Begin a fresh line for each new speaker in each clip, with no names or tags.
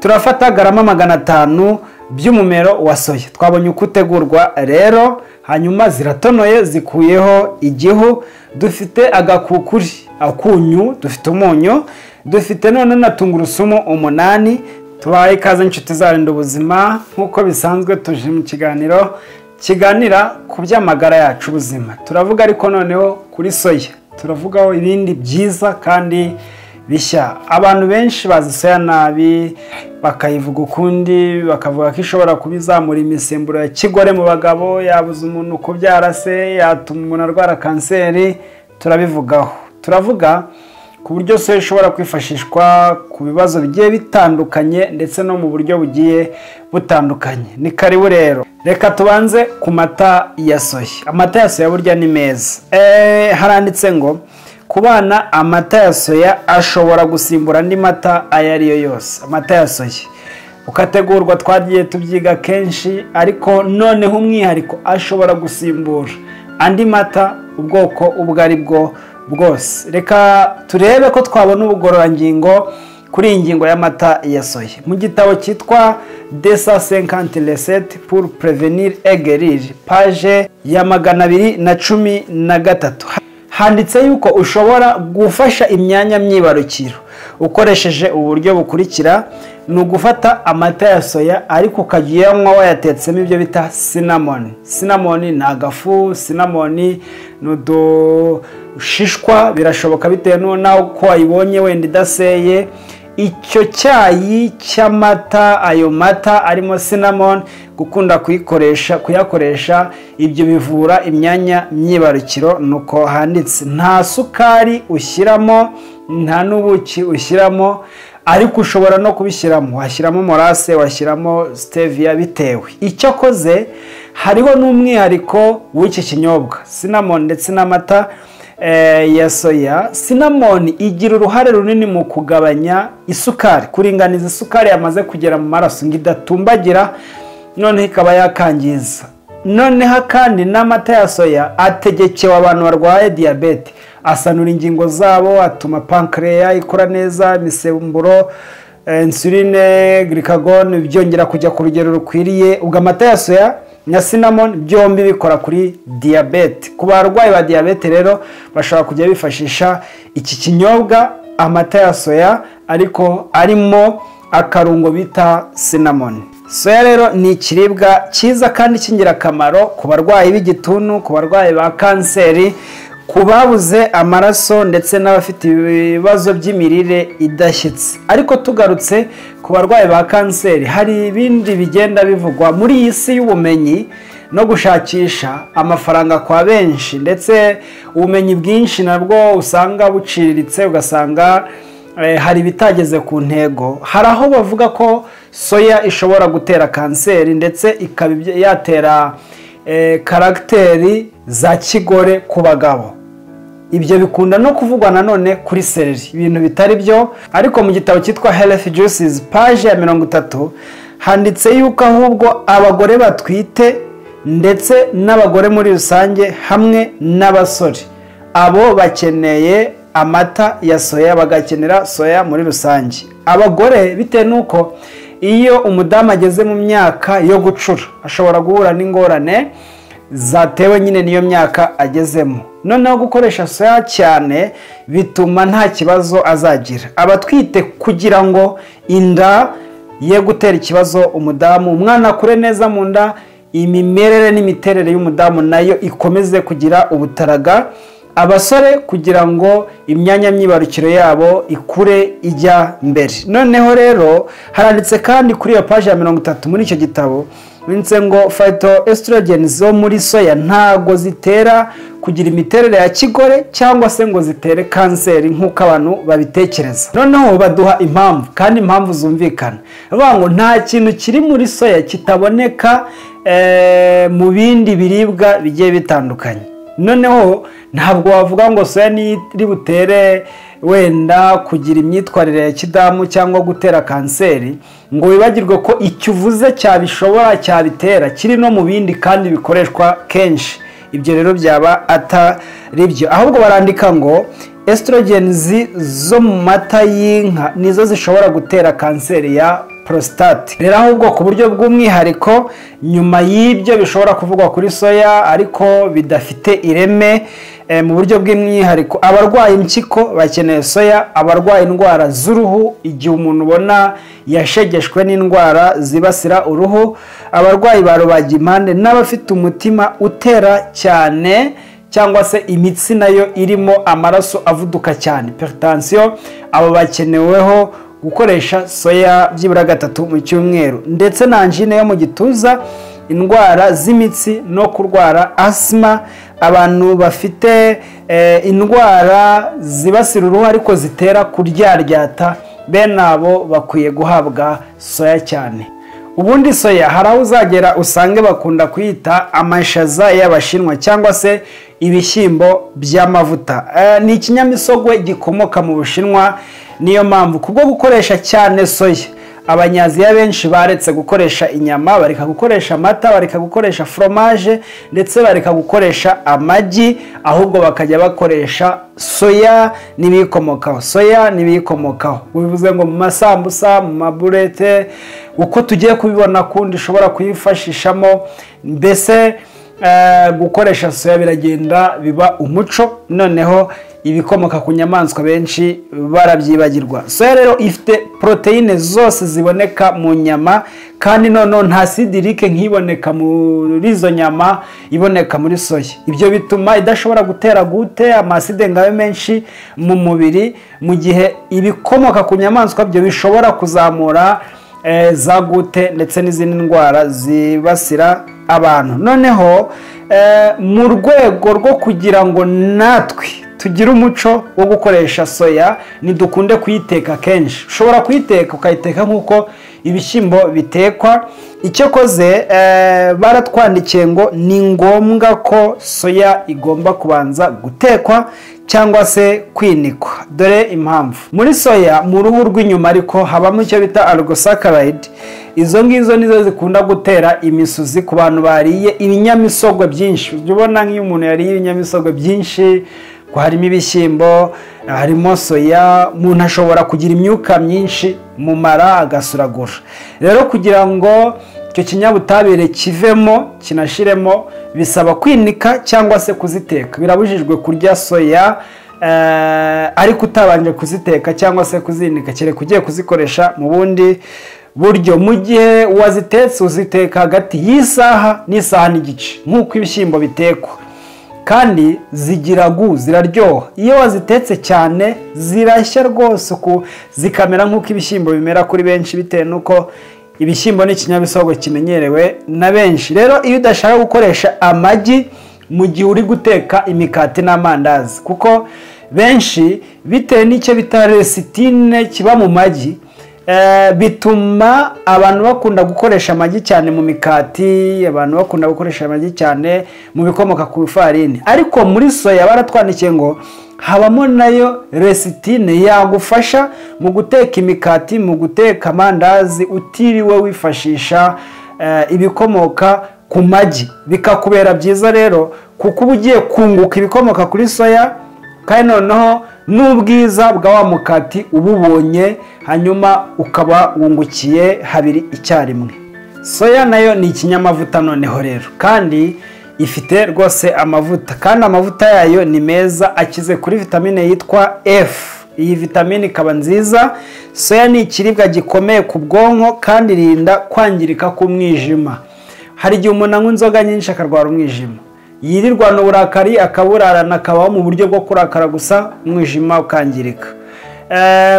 turafata garama magana atanu by'umumero wa soya twabonye uko utegurwa rero hanyuma ziratonoye zikuyeho igihu dufite agakukuri akunyu dufite umunyu dufite none na tungurusumu umunani tubaye ikaze inshuti zarinda ubuzima nk'uko bisanzwe tuje mu kiganiro kiganira ku by'amagara yacu ubuzima turavuga ariko noneho kuri soya turavugaho ibindi byiza kandi bishya abantu benshi bazi soya nabi bakayivuga ukundi bakavuga ko ishobora kuba izamura imisemburo ya kigore mu bagabo yabuza umuntu kubyara se yatuma umuntu arwara kanseri turabivugaho turavuga ku buryo soya ishobora kwifashishwa ku bibazo bigiye bitandukanye ndetse no mu buryo bugiye butandukanye ni karibu rero reka tubanze ku mata ya soya amata ya soya burya ni meza haranditse ngo ku bana amata ya soya ashobora gusimbura andi mata ayo ari yo yose amata ya soya ukategurwa twagiye tubyiga kenshi ariko noneho umwihariko ashobora gusimbura andi mata ubwoko ubwo ari bwo bwose reka turebe ko twabona ubugororangingo kuri iyi ngingo y'amata ya soya mu gitabo cyitwa desa senkanti reseti puru prevenir egeriri paje ya magana abiri na cumi na gatatu handitse yuko ushobora gufasha imyanya myibarukiro ukoresheje uburyo bukurikira ni ugufata amata ya soya ariko ukajya uyanywa wayatetsemo ibyo bita sinamoni sinamoni ni agafu sinamoni ni udushishwa birashoboka bitewe n'uko wayibonye wenda idaseye icyo cyayi cy'amata ayo mata arimo sinamoni gukunda kuyikoresha kuyakoresha ibyo bivura imyanya myibarukiro nuko handitse nta sukari ushyiramo nta n'ubuki ushyiramo ariko ushobora no kubishyiramo washyiramo morase washyiramo siteviya bitewe icyo akoze hariho n'umwihariko w'iki kinyobwa sinamoni ndetse n'amata ya soya sinamoni igira uruhare runini mu kugabanya isukari kuringaniza isukari yamaze kugera mu maraso ngo idatumbagira noneho ikaba yakangiza noneho kandi n'amata ya soya ategekewe abantu barwaye diyabete asanura ingingo zabo atuma pankereya ikora neza imisemburo insuline girikagone byongera kujya ku rugero rukwiriye ubwo amata ya soya na sinamoni byombi bikora kuri diyabete ku barwayi ba diyabete rero bashobora kujya bifashisha iki kinyobwa amata ya soya ariko arimo akarungo bita sinamoni soya rero ni ikiribwa cyiza kandi cy'ingirakamaro ku barwayi b'igituntu ku barwayi ba kanseri ku babuze amaraso ndetse n'abafite ibibazo by'imirire idashyitse ariko tugarutse ku barwayi ba kanseri hari ibindi bigenda bivugwa muri iyi si y'ubumenyi no gushakisha amafaranga kwa benshi ndetse ubumenyi bwinshi nabwo usanga buciriritse ugasanga hari ibitageze ku ntego hari aho bavuga ko soya ishobora gutera kanseri ndetse ikaba yatera karagiteri za kigore ku bagabo ibyo bikunda no kuvugwa nanone kuri sereri ibintu bitari byo ariko mu gitabo cyitwa health juices paje ya mirongo itatu handitse yuko ahubwo abagore batwite ndetse n'abagore muri rusange hamwe n'abasore abo bakeneye amata ya soya bagakenera soya muri rusange abagore bitewe n'uko iyo umudamu ageze mu myaka yo gucura ashobora guhura n'ingorane zatewe nyine n'iyo myaka agezemo noneho gukoresha soya cyane bituma nta kibazo azagira abatwite kugira ngo inda ye gutera ikibazo umudamu umwana akure neza mu nda imimerere n'imiterere y'umudamu nayo ikomeze kugira ubutaraga abasore kugira ngo imyanya myibarukiro yabo ikure ijya mbere noneho rero haranditse kandi kuri iyo paji ya mirongo itatu muri icyo gitabo ndetse ngo fayito esitorogeni zo muri soya ntago zitera kugira imiterere ya kigore cyangwa se ngo zitere kanseri nk'uko abantu babitekereza noneho baduha impamvu kandi impamvu zumvikana bavuga ngo nta kintu kiri muri soya kitaboneka mu bindi biribwa bigiye bitandukanye noneho ntabwo wavuga ngo soya iri butere wenda kugira imyitwarire ya kidamu cyangwa gutera kanseri ngo wibagirwe ko icyo uvuze cyabishobora cyabitera kiri no mu bindi kandi bikoreshwa kenshi ibyo rero byaba atari byo ahubwo barandika ngo esitorogenizi zo mu mata y'inka nizo zishobora gutera kanseri ya prostate rero ahubwo ku buryo bw'umwihariko nyuma y'ibyo bishobora kuvugwa kuri soya ariko bidafite ireme eh, mu buryo bw'umwihariko abarwaye impyiko bakeneye soya abarwaye indwara z'uruhu igihe umuntu ubona yashegeshwe n'indwara zibasira uruhu abarwayi ba rubagimpande n'abafite umutima utera cyane cyangwa se imitsi nayo irimo amaraso avuduka cyane peritansiyo abo bakeneweho gukoresha soya byibura gatatu mu cyumweru ndetse na anjine yo mu gituza indwara z'imitsi no kurwara asima abantu bafite indwara zibasira uruhu ariko zitera kuryaryata bene abo bakwiye guhabwa soya cyane ubundi soya hari aho uzagera usange bakunda kuyita amashaza y'abashinwa cyangwa se ibishyimbo by'amavuta ni ikinyamisogwe gikomoka mu bushinwa niyo mpamvu kubwo gukoresha cyane soya abanyaziya benshi baretse gukoresha inyama bareka gukoresha amata bareka gukoresha foromaje ndetse bareka gukoresha amagi ahubwo bakajya bakoresha soya n'ibiyikomokaho soya n'ibiyikomokaho bivuze ngo mu masambusa mu maburete uko tugiye kubibona kundi ushobora kuyifashishamo mbese gukoresha soya biragenda biba umuco noneho ibikomoka ku nyamaswa benshi barabyibagirwa soya rero ifite poroteyine zose ziboneka mu nyama kandi noneho nta sidirike nk'iboneka muri izo nyama iboneka muri soya ibyo bituma idashobora gutera gute amaside ngayo menshi mu mubiri mu gihe ibikomoka ku nyamaswa byo bishobora kuzamura za gute ndetse n'izindi ndwara zibasira abantu noneho mu rwego rwo kugira ngo natwe tugire umuco wo gukoresha soya ntidukunde kuyiteka kenshi ushobora kuyiteka ukayiteka nk'uko ibishyimbo bitekwa icyo koze baratwandikiye ngo ni ngombwa ko soya igomba kubanza gutekwa cyangwa se kwinikwa dore impamvu muri soya mu ruhu rw'inyuma ariko habamo icyo bita argosakarayidi izo ngizo nizo zikunda gutera imisuzi ku bantu bariye ibinyamisogwe byinshi ujya ubona nk'iyo umuntu yariye ibinyamisogwe byinshi ko harimo ibishyimbo harimo soya umuntu ashobora kugira imyuka myinshi mu mara agasuragura rero kugira ngo icyo kinyabutabire kivemo kinashiremo bisaba kwinika cyangwa se kuziteka birabujijwe kurya soya ariko utabanje kuziteka cyangwa se kuzinika kereka ugiye kuzikoresha mu bundi buryo mu gihe wazitetse uziteka hagati y'isaha n'isaha n'igice nk'uko ibishyimbo bitekwa kandi zigira gu ziraryoha iyo wazitetse cyane zirashya rwose zikamera nk'uko ibishyimbo bimera kuri benshi bitewe n'uko ibishyimbo ni ikinyamisogwe kimenyerewe na benshi rero iyo udashaka gukoresha amagi mu gihe uri guteka imikati n'amandazi kuko benshi bitewe n'icyo bita resitine kiba mu magi bituma abantu bakunda gukoresha amagi cyane mu mikati abantu bakunda gukoresha amagi cyane mu bikomoka ku ifarini ariko muri soya baratwandikiye ngo habamo nayo resitine yagufasha mu guteka imikati mu guteka amandazi utiriwe wifashisha ibikomoka ku magi bikakubera byiza rero kuko uba ugiye kunguka ibikomoka kuri soya kandi noneho n'ubwiza bwa wa mukati ububonye hanyuma ukaba wungukiye habiri icyarimwe soya nayo ni ikinyamavuta noneho rero kandi ifite rwose amavuta kandi amavuta yayo ni meza akize kuri vitamine yitwa F iyi vitamine ikaba nziza soya ni ikiribwa gikomeye ku bwonko kandi irinda kwangirika k'umwijima hari igihe umuntu anywa inzoga nyinshi akarwara umwijima yirirwana uburakari akaburarana akabaho mu buryo bwo kurakara gusa umwijima ukangirika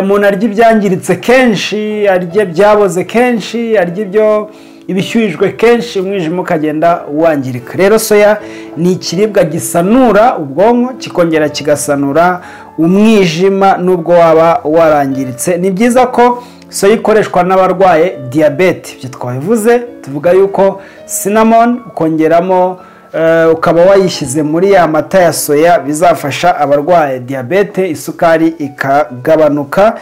umuntu arya ibyangiritse kenshi arya ibyaboze kenshi arya ibyo ibishyuhijwe kenshi umwijima ukagenda wangirika rero soya ni ikiribwa gisanura ubwonko kikongera kigasanura umwijima n'ubwo waba warangiritse ni byiza ko soya ikoreshwa n'abarwaye diyabete ibyo twabivuze tuvuga yuko sinamoni ukongeramo ukaba wayishyize muri ya mata ya soya bizafasha abarwaye diyabete isukari ikagabanuka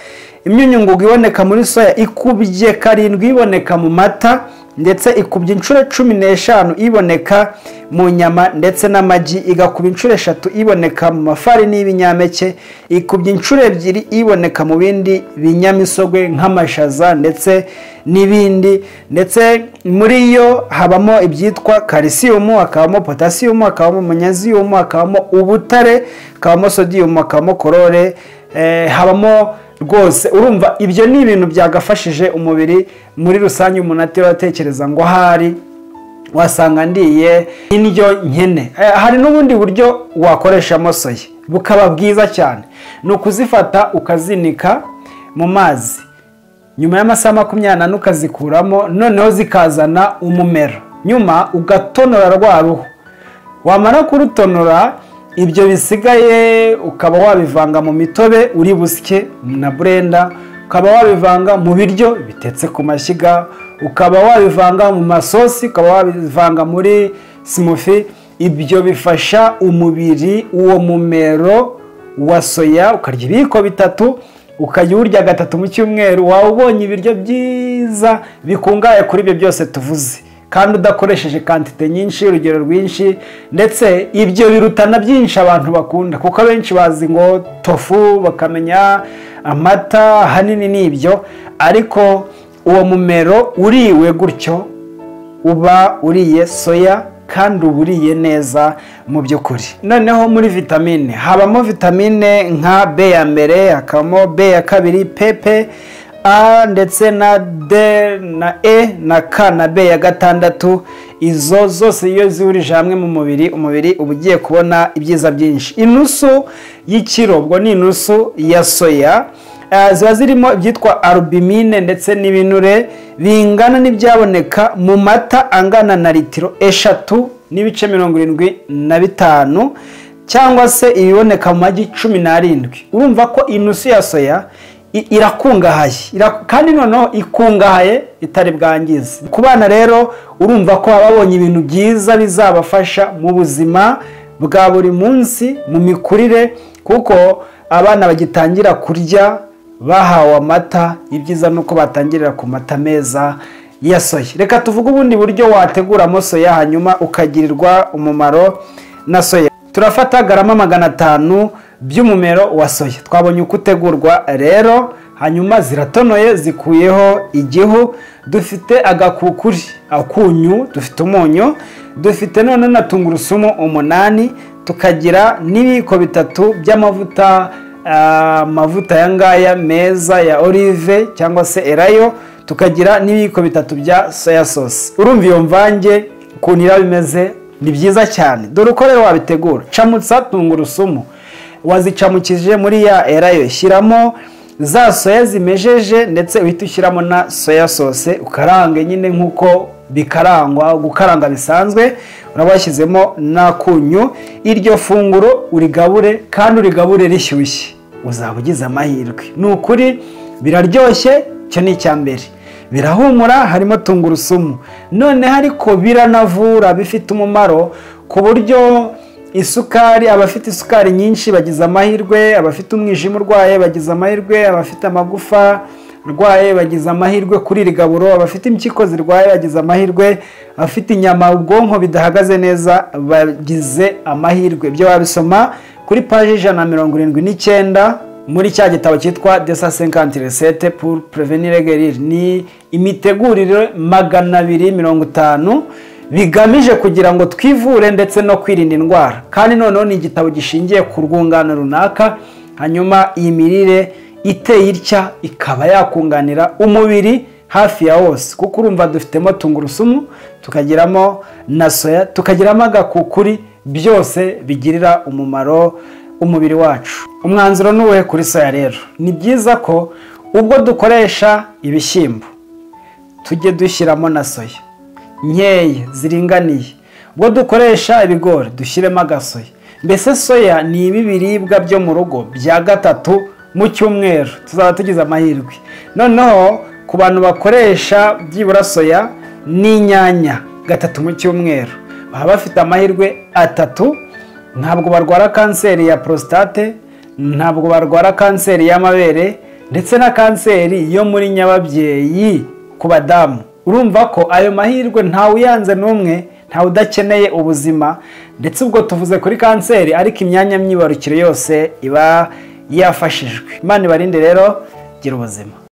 imyunyungugu iboneka muri soya ikubye karindwi iboneka mu mata ndetse ikubye inshuro cumi n'eshanu iboneka mu nyama ndetse n'amagi igakuba inshuro eshatu iboneka mu mafarini y'ibinyampeke ikubye inshuro ebyiri iboneka mu bindi binyamisogwe nk'amashaza ndetse n'ibindi ndetse muri yo habamo ibyitwa karisiyumu hakabamo potasiyumu hakabamo munyaziyumu hakabamo ubutare hakabamo sodiyumu hakabamo korore habamo rwose urumva ibyo ni ibintu byagafashije umubiri muri rusange umuntu atiratekereza ngo ahari wasanga ndiye indyo nkene hari n'ubundi buryo wakoreshamo soya bukaba bwiza cyane ni ukuzifata ukazinika mu mazi nyuma y'amasaha makumyabiri n'ane ukazikuramo noneho zikazana umumero nyuma ugatonora rwa ruhu wamara kurutonora ibyo bisigaye ukaba wabivanga mu mitobe uri busye na burenda ukaba wabivanga mu biryo bitetse ku mashyiga ukaba wabivanga mu masosi ukaba wabivanga muri simufi ibyo bifasha umubiri uwo mumero wa soya ukarya ibiyiko bitatu ukajya uwurya gatatu mu cyumweru waba ubonye ibiryo byiza bikungahaye kuri ibyo byose tuvuze kandi udakoresheje kantite nyinshi urugero rwinshi ndetse ibyo birutana byinshi abantu bakunda kuko abenshi bazi ngo tofu bakamenya amata ahanini ni ibyo ariko uwo mumero uriwe gutyo uba uriye soya kandi uba uriye neza mu by'ukuri noneho muri vitamine habamo vitamine nka be ya mbere hakabamo be ya kabiri pepe a ndetse na d na e na k na b ya gatandatu izo zose iyo zihurije hamwe mu mubiri umubiri uba ugiye kubona ibyiza byinshi inusu y'ikiro ubwo ni inusu ya soya ziba zirimo ibyitwa arubimine ndetse n'ibinure bingana n'ibyaboneka mu mata angana na litiro eshatu n'ibice mirongo irindwi na bitanu cyangwa se ibiboneka mu magi cumi n'arindwi urumva ko inusu ya soya irakungahaye kandi noneho ikungahaye itari bwangize ku bana rero urumva ko baba babonye ibintu byiza bizabafasha mu buzima bwa buri munsi mu mikurire kuko abana bagitangira kurya bahawe amata ibyiza ni uko batangirira ku mata meza ya soya reka tuvuge ubundi buryo wateguramo soya hanyuma ukagirirwa umumaro na soya turafata garama magana atanu by'umumero wa soya twabonye uko utegurwa rero hanyuma ziratonoye zikuyeho igihu dufite agakukuri akunyu dufite umunyu dufite none na tungurusumu umunani tukagira n'ibiyiko bitatu by'amavuta amavuta aya ngaya meza ya olive cyangwa se erayo tukagira n'ibiyiko bitatu bya soya sosi urumva iyo mvange ukuntu iraba imeze ni byiza cyane dore uko rero wabitegura camutsa tungurusumu wazicamukije muri ya erayo shyiramo za soya zimejeje ndetse uhita ushyiramo na soya sose ukarange nyine nk'uko bikarangwa gukaranga bisanzwe uraba washyizemo n'akunyu iryo funguro urigabure kandi urigabure rishyushye uzaba ugize amahirwe ni ukuri biraryoshye icyo ni icya mbere birahumura harimo tungurusumu noneho ariko biranavura bifite umumaro ku buryo isukari abafite isukari nyinshi bagize amahirwe abafite umwijima urwaye bagize amahirwe abafite amagufa arwaye bagize amahirwe kuri iri gaburo abafite impyiko zirwaye bagize amahirwe abafite inyama ubwonko bidahagaze neza bagize amahirwe ibyo wabisoma kuri paji ijana na mirongo irindwi n'icyenda muri cya gitabo cyitwa desa senkanti resete pour prevenir guerire ni imitegurire magana abiri mirongo itanu bigamije kugira ngo twivure ndetse no kwirinda indwara kandi noneho ni igitabo gishingiye ku rwungano runaka hanyuma iyi mirire iteye itya ikaba yakunganira umubiri hafi ya wose kuko urumva dufitemo tungurusumu tukagiramo na soya tukagiramo agakukuri byose bigirira umumaro umubiri wacu umwanzuro n'uwe kuri soya rero ni byiza ko ubwo dukoresha ibishyimbo tujye dushyiramo na soya nkeya ziringaniye ubwo dukoresha ibigori dushyiremo agasoya mbese soya ni ibi biribwa byo mu rugo bya gatatu mu cyumweru tuzaba tugize amahirwe noneho ku bantu bakoresha byibura soya n'inyanya gatatu mu cyumweru baba bafite amahirwe atatu ntabwo barwara kanseri ya porositate ntabwo barwara kanseri y'amabere ndetse na kanseri yo muri nyababyeyi ku badamu urumva ko ayo mahirwe ntawe uyanze n'umwe ntawe udakeneye ubuzima ndetse ubwo tuvuze kuri kanseri ariko imyanya myibarukiro yose iba yafashijwe imana ibarinde rero gira ubuzima